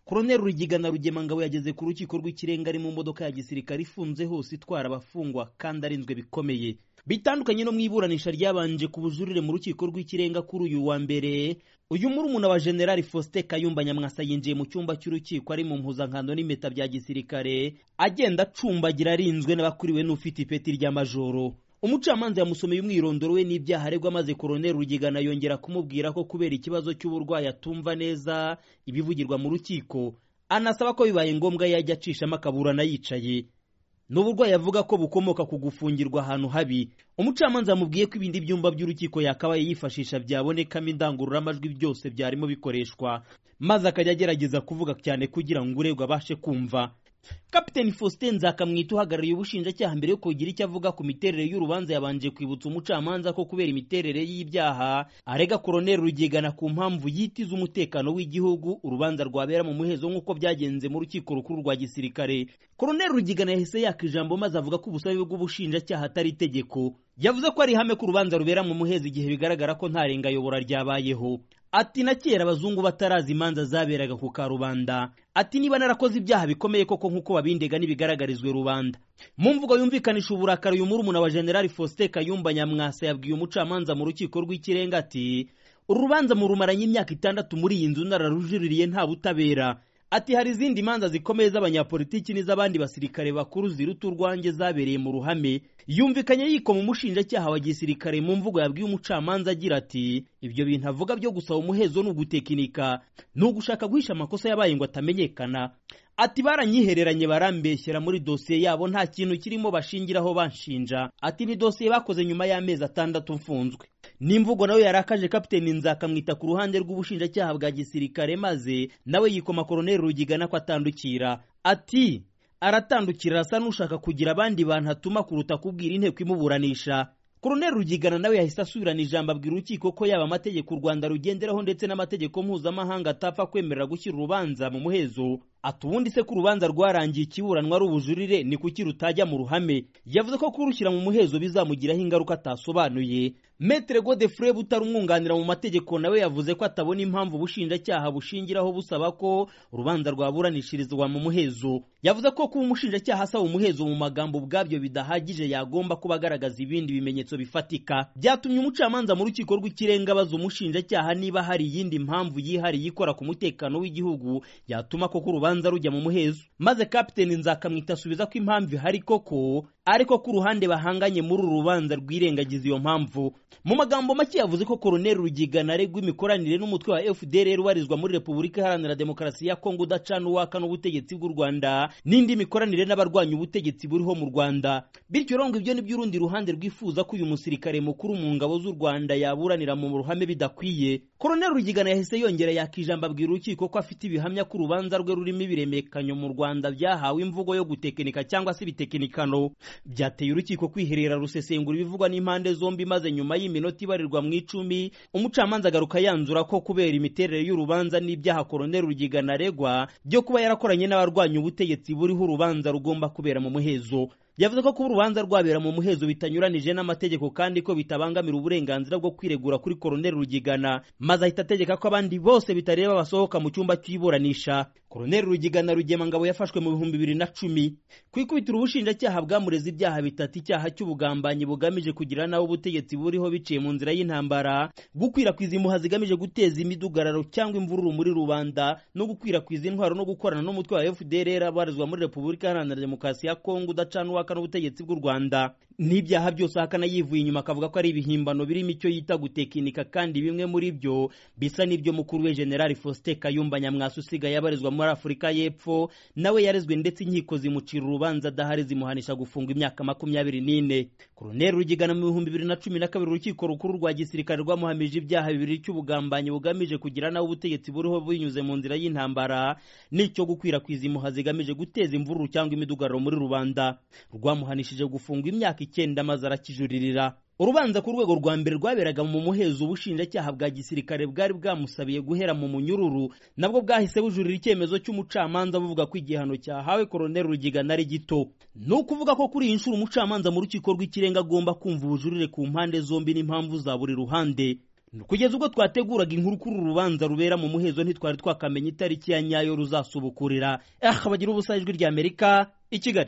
Koloneli Rurigiga na Rugemangabo yageze ku rukiko rw'ikirenga ari mu modoka ya gisirikare ifunze hose itwara abafungwa kandi arinzwe bikomeye bitandukanye no mu iburanisha ryabanje ku bujurire mu rukiko rw'ikirenga kuri uyu wa mbere uyu murumuna wa General Faustin Kayumba Nyamwasa yinjiye mu cyumba cy'urukiko ari mu mpuzankano n'impeta bya gisirikare agenda acumbagira arinzwe n'abakuriwe n'ufite ipeti rya majoro umucamanza yamusomeye umwirondoro we n'ibyaha aregwa maze koroneli rugigana yongera kumubwira ko kubera ikibazo cy'uburwayi atumva neza ibivugirwa mu rukiko anasaba ko bibaye ngombwa yajya acishamo akaburana yicaye ni uburwayi avuga ko bukomoka ku gufungirwa ahantu habi umucamanza yamubwiye ko ibindi byumba by'urukiko yakabaye yifashisha byabonekamo indangururamajwi byose byarimo bikoreshwa maze akajya agerageza kuvuga cyane kugira ngo uregwa abashe kumva kapiteni faustin nzakamwita uhagarariye ubushinjacyaha mbere yo kugira icyo avuga ku miterere y'urubanza yabanje kwibutsa umucamanza ko kubera imiterere y'ibyaha arega koroneli rugigana ku mpamvu yitiza umutekano w'igihugu urubanza rwabera mu muhezo nk'uko byagenze mu rukiko rukuru rwa gisirikare koroneli rugigana yahise yaka ijambo maze avuga ko ubusabe bw'ubushinjacyaha atari itegeko yavuze ko ari ihame ko urubanza rubera mu muhezo igihe bigaragara ko nta rengayobora ryabayeho ati na kera abazungu batarazi imanza zaberaga ku karubanda ati niba narakoze ibyaha bikomeye koko nk'uko babindega ntibigaragarizwe rubanda mu mvugo yumvikanisha uburakari uyu murumuna wa generali faustin kayumba nyamwasa yabwiye umucamanza mu rukiko rw'ikirenga ati urubanza murumaranye imyaka itandatu muri iyi nzu nararujuririye nta butabera ati hari izindi manza zikomeye z'abanyapolitiki n'iz'abandi basirikare bakuru ziruta urwanjye zabereye mu ruhame yumvikanye yikoma umushinjacyaha wa gisirikare mu mvugo yabwiye umucamanza agira ati ibyo bintu avuga byo gusaba umuhezo ni ugutekinika ni ugushaka guhisha amakosa yabaye ngo atamenyekana ati baranyihereranye barambeshyera muri dosiye yabo nta kintu kirimo bashingiraho banshinja ati ni dosiye bakoze nyuma y'amezi atandatu mfunzwe n'imvugo nawe yarakaje kapiteni nzakamwita ku ruhande rw'ubushinjacyaha bwa gisirikare maze nawe yikoma koroneli rugigana ko atandukira ati aratandukira arasa n'ushaka kugira abandi bantu atuma kuruta kubwira inteko imuburanisha koroneli rugigana nawe yahise asubirana ijambo abwira urukiko ko yaba amategeko u rwanda rugenderaho ndetse n'amategeko mpuzamahanga atapfa kwemerera gushyira urubanza mu muhezo ati ubundi se ko urubanza rwarangiye ikiburanwa ari ubujurire ni kuki rutajya mu ruhame yavuze ko kurushyira mu muhezo bizamugiraho ingaruka atasobanuye metere godefure butari umwunganira mu mategeko nawe yavuze ko atabona impamvu ubushinjacyaha bushingiraho busaba ko urubanza rwaburanishirizwa mu muhezo yavuze ko kuba umushinjacyaha asaba umuhezo mu magambo ubwabyo bidahagije yagomba kuba agaragaza ibindi bimenyetso bifatika byatumye umucamanza mu rukiko rw'ikirenga abaza umushinjacyaha niba hari iyindi mpamvu yihariye ikora ku mutekano w'igihugu yatuma koko urubanza urubanza rujya mu muhezo maze kapiteni nzakamwita asubiza ko impamvu ihari koko ariko ku ruhande bahanganye muri uru rubanza rwirengagiza iyo mpamvu mu magambo make yavuze ko koroneli rugigana aregwa imikoranire n'umutwe wa fdr ubarizwa muri repubulika iharanira demokarasi ya kongo udacana uwaka n'ubutegetsi bw'u rwanda n'indi mikoranire n'abarwanya ubutegetsi buriho mu rwanda bityo rero ngo ibyo nibyo urundi ruhande rwifuza ko uyu musirikare mukuru mu ngabo z'u rwanda yaburanira mu ruhame bidakwiye koroneli rugigana yahise yongera yaka ijambo abwira urukiko ko afite ibihamya ko urubanza rwe rurimo ibiremekanyo mu rwanda byahawe imvugo yo gutekinika cyangwa se ibitekinikano byateye urukiko kwiherera rusesengura ibivugwa n'impande zombi maze nyuma y'iminota ibarirwa mu icumi umucamanza agaruka yanzura ko kubera imiterere y'urubanza n'ibyaha koroneli rugigana aregwa byo kuba yarakoranye n'abarwanya ubutegetsi buriho urubanza rugomba kubera mu muhezo yavuze ko kuba urubanza rwabera mu muhezo bitanyuranije n'amategeko kandi ko bitabangamira uburenganzira bwo kwiregura kuri koroneli rugigana maze ahita ategeka ko abandi bose bitareba basohoka mu cyumba cy'iburanisha koroneli rugigana rugemangabo yafashwe mu bihumbi bibiri na cumi ku ikubitiro ubushinjacyaha bwamureze ibyaha bitatu icyaha cy'ubugambanyi bugamije kugira naho ubutegetsi buriho biciye mu nzira y'intambara gukwirakwiza impuha zigamije guteza imidugararo cyangwa imvururu muri rubanda no gukwirakwiza intwaro no gukorana n'umutwe wa fdr abarizwa muri repubulika iharanira demokarasi ya kongo udacanwa guhakana ubutegetsi bw'u rwanda n'ibyaha byose ahakana yivuye inyuma akavuga ko ari ibihimbano birimo icyo yita gutekinika kandi bimwe muri byo bisa n'ibyo mukuru we generali faustin kayumba nyamwasa usigaye abarizwa muri afurika y'epfo nawe yarezwe ndetse inkiko zimucira urubanza adahari zimuhanisha gufunga imyaka makumyabiri n'ine koroneli rugigana mu bihumbi bibiri na cumi na kabiri urukiko rukuru rwa gisirikare rwamuhamije ibyaha bibiri cy'ubugambanyi bugamije kugira nawe ubutegetsi buriho binyuze mu nzira y'intambara n'icyo gukwirakwiza impuha zigamije guteza imvururu cyangwa imidugararo muri rubanda rwamuhanishije gufungwa imyaka icyenda maze arakijuririra urubanza ku rwego rwa mbere rwaberaga mu muhezo ubushinjacyaha bwa gisirikare bwari bwamusabiye guhera mu munyururu nabwo bwahise bujurira icyemezo cy'umucamanza buvuga ko igihano cyahawe koroneli rugigana ari gito ni ukuvuga ko kuri iyi nshuro umucamanza mu rukiko rw'ikirenga agomba kumva ubujurire ku mpande zombi n'impamvu za buri ruhande kugeza ubwo twateguraga inkuru kuri uru rubanza rubera mu muhezo ntitwari twakamenya itariki ya nyayo ruzasobukurira abagira ubusa ijwi ry'amerika i kigali